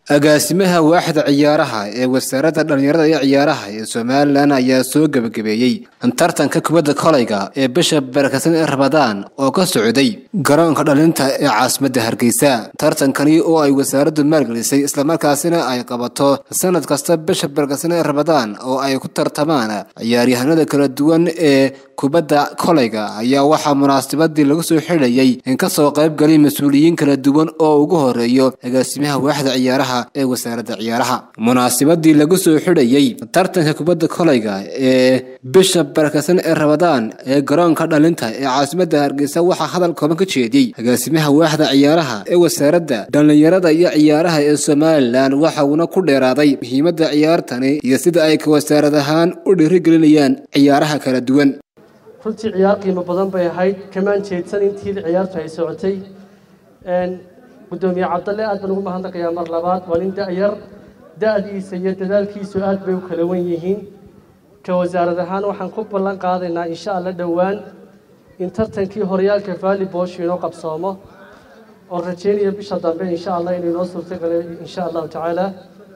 agaasimaha waaxda ciyaaraha ee wasaaradda dhallinyarada iyo ciyaaraha ee somalilan ayaa soo gebagabeeyey tartanka kubadda kolayga ee bisha barakadsan ee rabadaan oo ka socday garoonka dhalinta ee caasimadda hargeysa tartankani oo ay wasaaraddu maalgelisay islamarkaasina ay qabato sanad kasta bisha barakadsan ee rabadaan oo ay ku tartamaan ciyaaryahanada kala duwan ee kubadda kolayga ayaa waxaa munaasabadii lagu soo xidhayay in kasoo qaybgalay mas-uuliyiin kala duwan oo ugu horeeyo agaasimaha waaxda ciyaaraha ee wasaaradda ciyaaraha munaasabadii lagu soo xidhayay tartanka kubadda kolayga ee bisha barakadsan ee rabadaan ee garoonka dhalinta ee caasimadda hargeysa waxaa hadal kooban ka jeediyey agaasimaha waaxda ciyaaraha ee wasaaradda dhallinyarada iyo ciyaaraha ee somalilan waxa uuna ku dheeraaday muhiimadda ciyaartani iyo sida ay ka wasaarad ahaan u dhiirigelinayaan ciyaaraha kala duwan runtii ciyaar qiimo badan bay ahayd kamaan jeedsan intii ciyaartu ay socotay gudoomiye cabdalle aad baan ugu mahadnaqayaa mar labaad waa nin da-yar da-diisa iyo dadaalkiisu aad bay u kala wan yihiin ka wasaarad ahaan waxaan ku ballan qaadaynaa insha alla dhowaan in tartankii horyaalka valleybosh inoo qabsoomo oo rajeynaya bisha dambe insha allah inuu inoo suurtogala insha allahu tacaala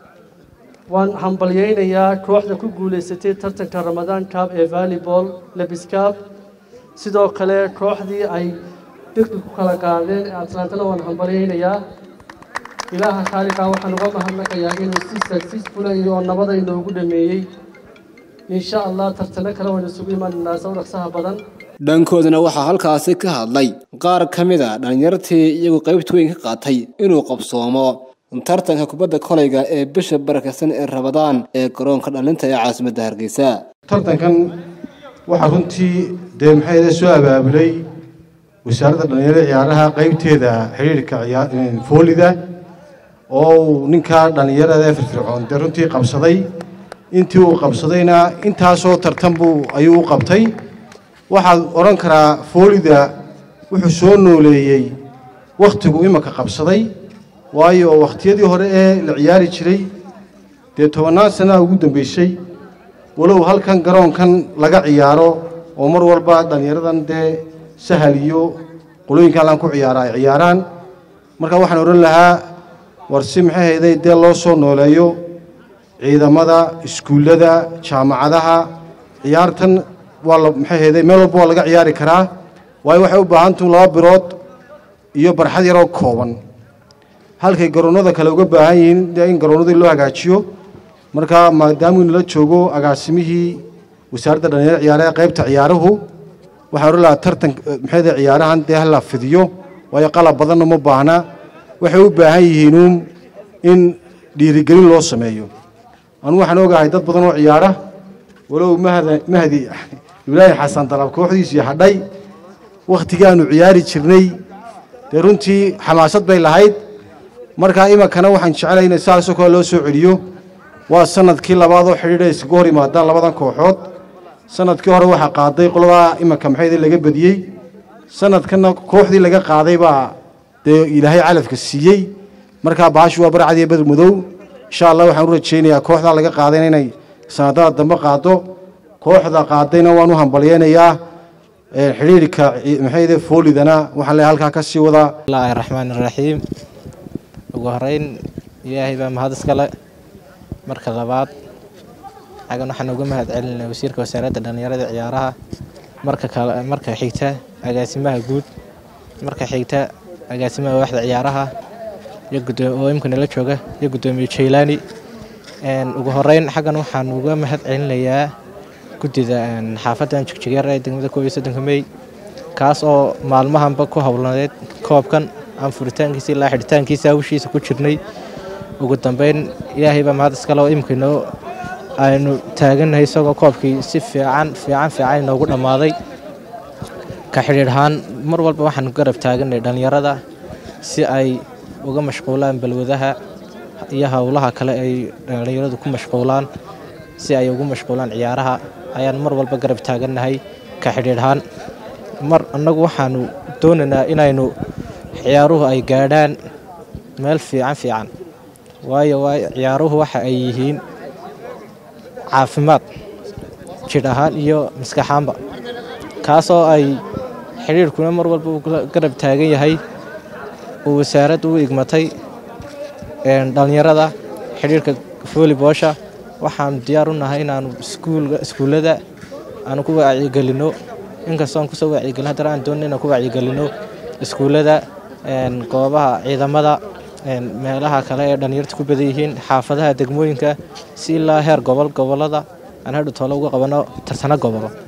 waan hambalyeynayaa kooxda ku guulaysatay tartanka ramadaan cab ee volleyball lebiskab sidoo kale kooxdii ay dhirki ku kala qaadeen atlantana waan hambalyeynayaa ilaaha khaaliqa waxaan uga mahadnaqayaa inuu si successfula iyo oo nabada inoogu dhameeyey insha allah tartano kale waynu isugu imaanaynaa soo dhaqsaha badan dhankoodana waxaa halkaasi ka hadlay qaar ka mid a dhallinyartii iyagu qaybta weyn ka qaatay inuu qabsoomo tartanka kubadda kolayga ee bisha barakadsan ee rabadaan ee garoonka dhalinta ee caasimadda hargeysa tartankan waxaa runtii dee maxay soo abaabulay wasaaradda dhallinyarada ciyaaraha qaybteeda xidhiirka foolida oo uu ninkaa dhallinyarada ee firfircoon dee runtii qabsaday intii uu qabsadayna intaasoo tartan buu ayuu u qabtay waxaad odhan karaa foolida wuxuu soo nooleeyey wakhtigu imanka qabsaday waayo wakhtiyadii hore ee la ciyaari jiray dee tobannaan sannaha ugu dambeysay walow halkan garoonkan laga ciyaaro oo mar walba dhallinyaradan dee sahal iyo qolooyinka halkan ku ciyaara ay ciyaaraan marka waxaan odhan lahaa war si maxay hayday dee loo soo nooleeyo ciidamada iskuullada jaamacadaha ciyaartan waa la maxay hayday meel walba waa laga ciyaari karaa waayo waxay u baahantuhu laba birood iyo barxad yaroo kooban halkay garoonnada kale uga baahan yihiin dee in garoonnadii loo hagaajiyo marka maadaamuu nala joogo agaasimihii wasaaradda dhallinyarada ciyaaraha qaybta ciyaaruhu waxaan odhan lahaa tartan maxayda ciyaarahan dee hala fidiyo waayo qalab badanna ma baahna waxay u baahan yihiinuun in dhiirigelin loo sameeyo anugu waxaan ogahay dad badan oo ciyaara walow mahdi ibraahim xasan dalab kooxdiisii hadhay wakhtigaanu ciyaari jirnay dee runtii xamaasad bay lahayd markaa imankana waxaan jeclay in saasoo kale loo soo celiyo waa sanadkii labaad oo xidhiidha iskaga hor yimaadaan labadan kooxood sanadkii hore waxaa qaaday qoladaa imanka maxayda laga badiyey sanadkanna kooxdii laga qaaday baa dee ilaahay calafka siiyey markaa baashu waa barcad iyo badr madow insha allah waxaan u rajaynayaa kooxdaa laga qaadayna inay sanadada dambe qaado kooxda qaadayna waan u hambalyeynayaa xidhiirka maxayda foolidana waxaan leeyahay halkaa ka sii wadaa bismillaahi raxmaani raxiim ugu horeyn ilaahay baa mahad iskale marka labaad xagan waxaan uga mahad celinay wasiirka wasaaradda dhallinyarada ciyaaraha marka kale marka xigta agaasimaha guud marka xigta agaasimaha waaxda ciyaaraha iyo oo imka nala jooga iyo guddoomiye jaylaani ugu horeyn xaggan waxaan uga mahad celinayaa guddida xaafaddan jigjigyar ee degmada koob iyo soddonka mey kaas oo maalmahanba ku howlaneed koobkan aan furitaankiisa ilaa xidhitaankiisa hawshiisa ku jirnay ugu dambeyn ilaahay baa mahad iskale oo imika inoo aynu taagannahay isagoo koobkii si fiican fiican fiican inoogu dhammaaday ka xidhiidh ahaan mar walba waxaan garab taaganay dhallinyarada si ay uga mashquulaan balwadaha iyo howlaha kale ay dhallinyaradu ku mashquulaan si ay ugu mashquulaan ciyaaraha ayaan mar walba garab taagannahay ka xidhiidh ahaan mar annagu waxaanu doonaynaa inaynu ciyaaruhu ay gaadhaan meel fiican fiican waayo waayo ciyaaruhu waxa ay yihiin caafimaad jidh ahaan iyo maskaxaanba kaasoo ay xidhiirhkuna mar walba uu garab taagan yahay uu wasaaraddu u igmatay dhalinyarada xidhiirka volleyboosha waxaan diyaar u nahay inaanu iskuullada aanu ku wacyigelino inkastoo aan kusoo wacyigelin haddana aan doonin inaan ku wacyigelino iskuullada goobaha ciidamada meelaha kale ee dhalinyarta ku badan yihiin xaafadaha degmooyinka si ilaa heer gobol gobolada aan hadhu toole uga qabano tarsano gobolo